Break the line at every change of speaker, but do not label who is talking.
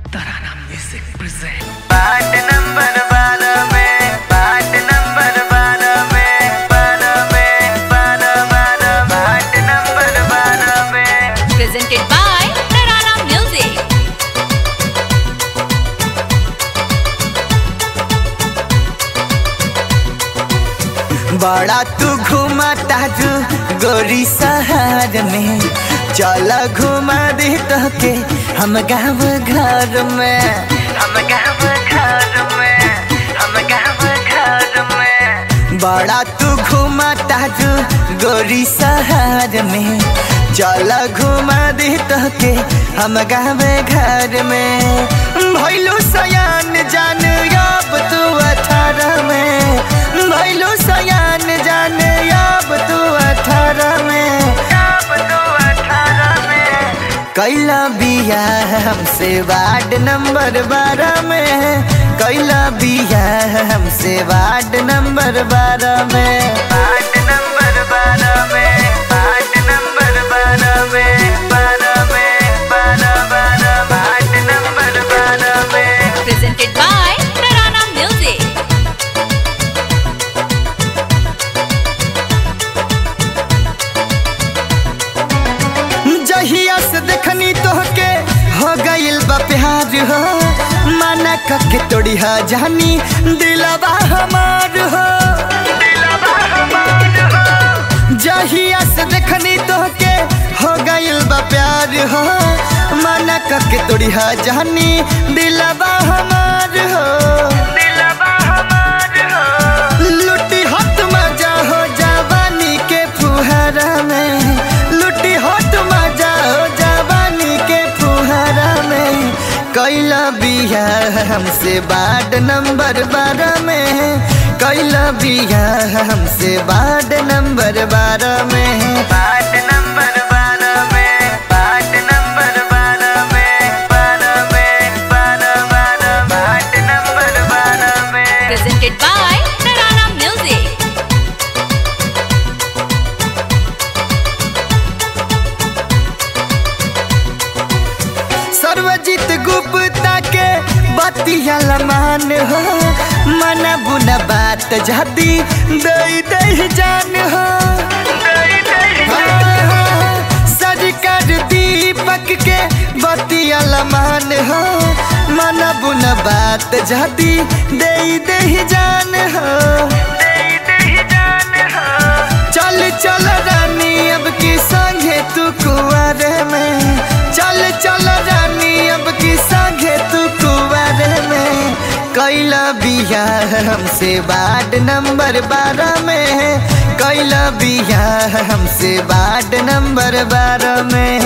तराना music present
बाट number बारह में बाट नंबर बारह में बारह में बारह बारह बाट नंबर बारह में
presented by Tarana Music.
बड़ा तू घुमा ताजू गोरी शहर में चल घुमा दे तो के हम गाँव घर में हम गाँव घर में हम गाँव घर में बड़ा तू घुमा ताजू गोरी शहर में चल घुमा दे तो के हम गाँव घर में भैलू सयान जान अब तू अठारह में भैलू सयान जान अब तू अठारह में अब तू अठारह में कैला बिया हमसे वार्ड नंबर बारह में कैला बिया हमसे वार्ड नंबर बारह में वार्ड नंबर बारह में वार्ड नंबर बारह में बारह में बारह बारह वार्ड नंबर बारह में
Presented by Tarana Music.
जहिया से देखनी तोहके हो गइल बा प्यार हो माना कके तोड़ी हा जानी दिलवा हमार हो जहिया से देखनी तोहके हो गइल बा प्यार हो माना कके तोड़ी हा जानी दिलवा हमार हो दिलवा हमार हो लुटी हाथ मजा हो जवानी के फुहारा में लुटी हाथ मजा हो जवानी के फुहारा में कैला बिया हमसे वार्ड नंबर बारह में कैला बिया हमसे वार्ड नंबर बारह में वार्ड नंबर बारह में वार्ड नंबर बारह में बारह में बारह बारह वार्ड नंबर बारह में
Presented by Tarana Music.
सर्वजित Gupta के बतिया लमान हो मना बुना बात जाती दई दई जान हो सरकार दीपक के बतिया लमान हो मना बुना बात जाती दई दई जान हो चल चल रानी अब की संगे तू कुआरे में चल चल रानी अब की संगे तू कुआरे में कैला बिया हमसे वार्ड नंबर बारह में कैला बिया हमसे वार्ड नंबर बारह में